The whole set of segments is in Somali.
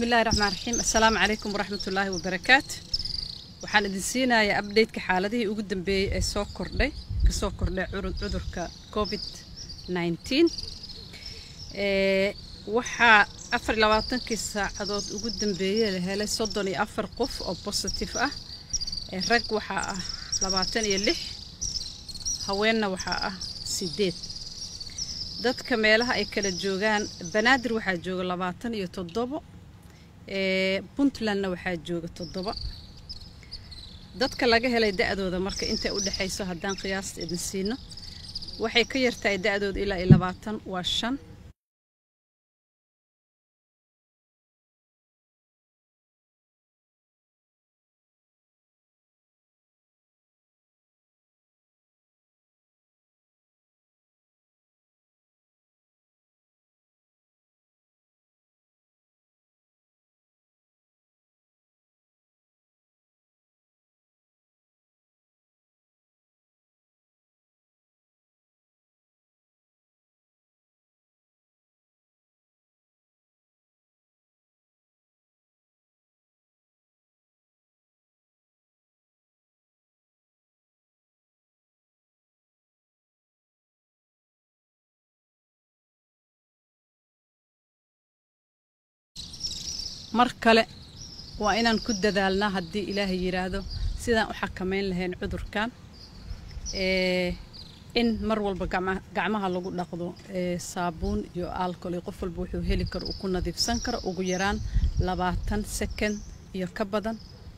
bismillahi raxmaan raxiim assalaamu calaykum waraxmatullaahi wabarakaatu waxaan idin siinayaa updateka xaaladihii ugu dambeeyey ee soo kordhay kasoo kordhay cudurka covid nineteen waxaa afar iyo labaatankii saacadood ugu dambeeyey la helay soddon iyo afar qof oo positive ah rag waxaa ah labaatan iyo lix haweenna waxaa ah sideed dadka meelaha ay kala joogaan banaadir waxaa jooga labaatan iyo toddobo puntlandna waxaa jooga toddoba dadka laga helay da-dooda marka intay u dhexayso haddaan qiyaasta idin siino waxay ka yartahay da-dooda ilaa iyo labaatan waa shan mar kale waa inaan ku dadaalnaa haddii ilaahay yidhaahdo sidaan u xakameyn lahayn cudurkan in mar walba gacmaha lagu dhaqdo saabuun iyo alcohol iyo qof walba wuxuu heli karo uu ku nadiifsan karo ugu yaraan labaatan second iyo ka badan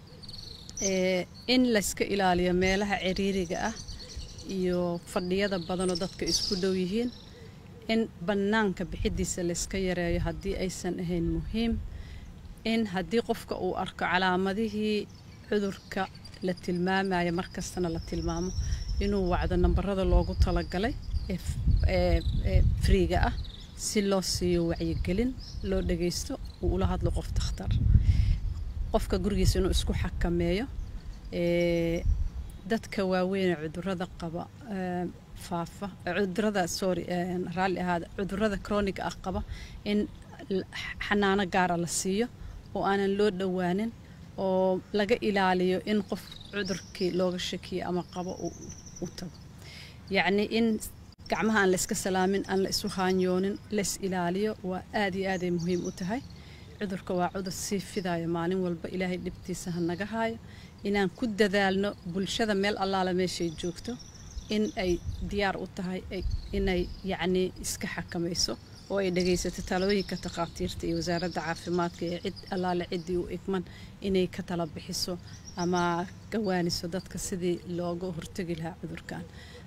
in layska ilaaliyo meelaha ciriiriga ah iyo fadhiyada badanoo dadka isku dhow yihiin in bannaanka bixidiisa layska yareeyo haddii aysan ahayn muhiim in haddii qofka uu arko calaamadihii cudurka la tilmaamaya markastana la tilmaamo inuu wacdo nambarada loogu talagalay ee friiga ah si loo siiyo wacyigelin loo dhagaysto uu ula hadlo qof dakhtar qofka gurigiisa inuu isku xakameeyo dadka waaweynee cudurada qaba faafa cudurada sorry raalli ahaada cudurada chronic ah qaba in xanaano gaara la siiyo oo aanan loo dhowaanin oo laga ilaaliyo in qof cudurkii looga shakiyo ama qabo u tago yacnii in gacmaha aan la iska salaamin aan la isu haanyoonin lays ilaaliyo waa aad iyo aaday muhiim u tahay cudurka waa cudur sii fidayo maalin walba ilaahay dhibtiisa ha naga haayo inaan ku dadaalno bulshada meel allaala meeshay joogto in ay diyaar u tahay inay yacnii iska xakamayso oo ay dhagaysato talooyinka takhaatiirta iyo wasaaradda caafimaadka ee cid allaale ciddii u igman inay ka tala bixiso ama gawaaniso dadka sidii looga hortegi lahaa cudurkan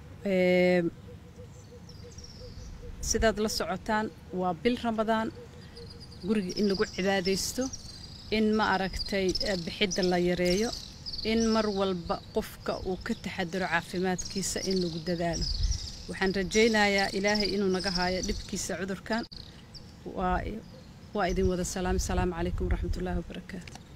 sidaad la socotaan waa bil ramadaan guriga in lagu cibaadaysto in ma aragtay bixidda la yareeyo in mar walba qofka uu ka taxadaro caafimaadkiisa in lagu dadaalo waxaan rajaynayaa ilaahay inuu naga haayo dhibkiisa cudurkan waa idin wada salaam asalaamu calaykum waraxmatullaahi wabarakaatu